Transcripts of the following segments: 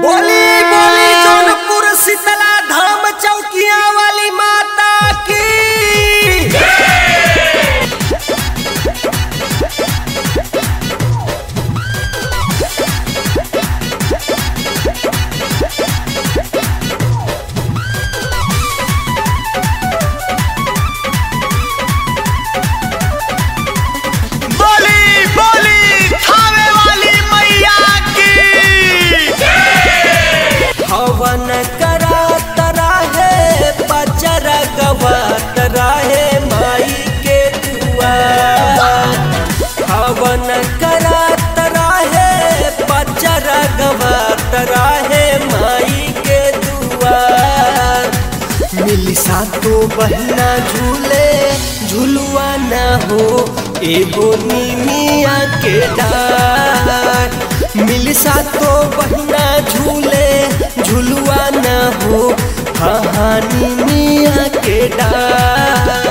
बोली बोली जौनपुर शीतला धाम चौकिया वाली माता की बोली बोली खावे वाली मैया की हवन करा तरा है पचर गवा तरा है माई के दुआर हवन करा तरा है पचर गवा तरा है माई के दुआर मिली सातो बहना झूले झुलुआ न हो एगो नीमिया के डार मिली सातो बहना झूले झुलुआ न हो हाँ हाँ नीमिया के डार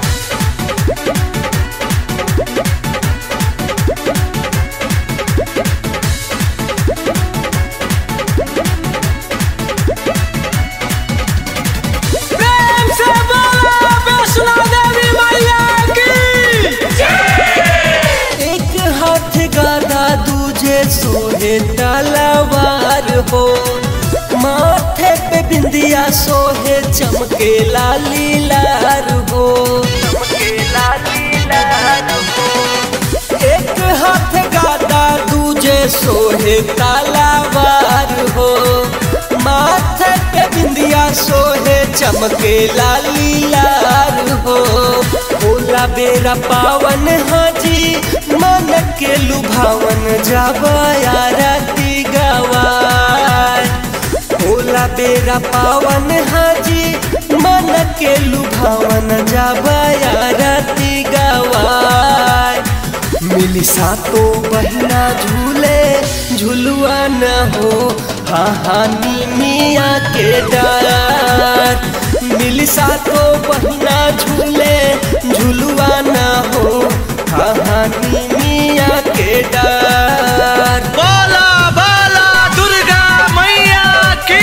प्रेम से बोला वैष्णो देवी मैया की एक हाथ गादा दूजे सोहे तलवार हो माथे पे बिंदिया सोहे चमके लाली लार हो चमके लाली लार हो एक हाथ गादा दूजे सोहे तलवार हो माथे पे बिंदिया सोहे चमके लाली लाल हो भोला बेरा पावन हाजी मन के लुभावन जाबया राती गवार भोला बेरा पावन हाजी मन के लुभावन जाबया राती गवार मिली सातो बहना झूले झुलुआ न हो हाँ हाँ मिया के डार मिली सातो बहना झूले झुलुआ न हो हाँ हाँ मिया के डार बोला बोला दुर्गा मैया की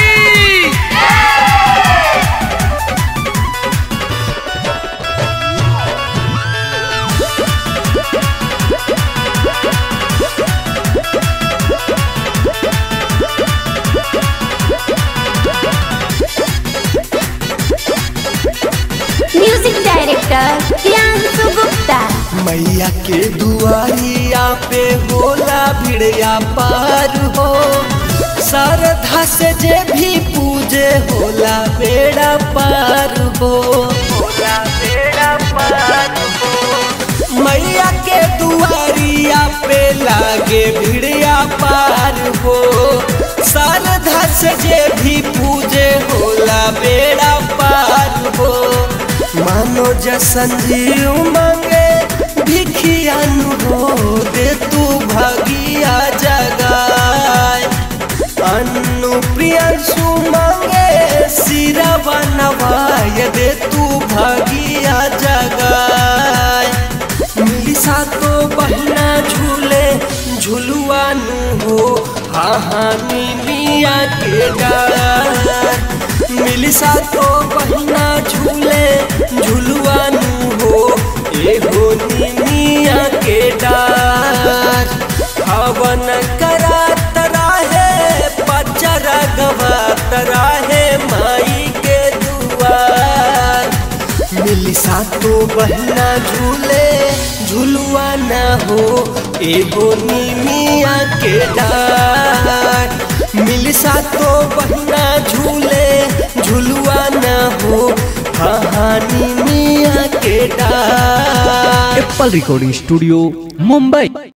म्यूजिक डायरेक्टर प्रियांशु गुप्ता मैया के दुआरिया पे होला भिड़िया पार हो श्रद्धा से जे भी पूजे होला बेड़ा पार हो होला बेड़ा पार हो मैया के दुआरिया पे लागे भिड़िया पार हो श्रद्धा से जे भी पूजे होला बेड़ा पार हो मानो जसन जीव मांगे भिखियानु हो दे तू भागिया जगाए अन्नु प्रियंसु मांगे सिरा बनवाय दे तू भागिया जगाए मिली सातो बहना झूले झुलुआनु हो हाँ हाँ मिया के डार मिली सातो बहना झूले झुलुआनु हो एगो निमिया के डार हवन करा तरा है पचर गवा तरा है माई के दुआर मिली सातो बहना झूले झुलुआ न हो एगो निमिया के डार मिली सातो बहना झूले झुलुआ न हो हाँ हाँ निमिया के डार एप्पल रिकॉर्डिंग स्टूडियो मुंबई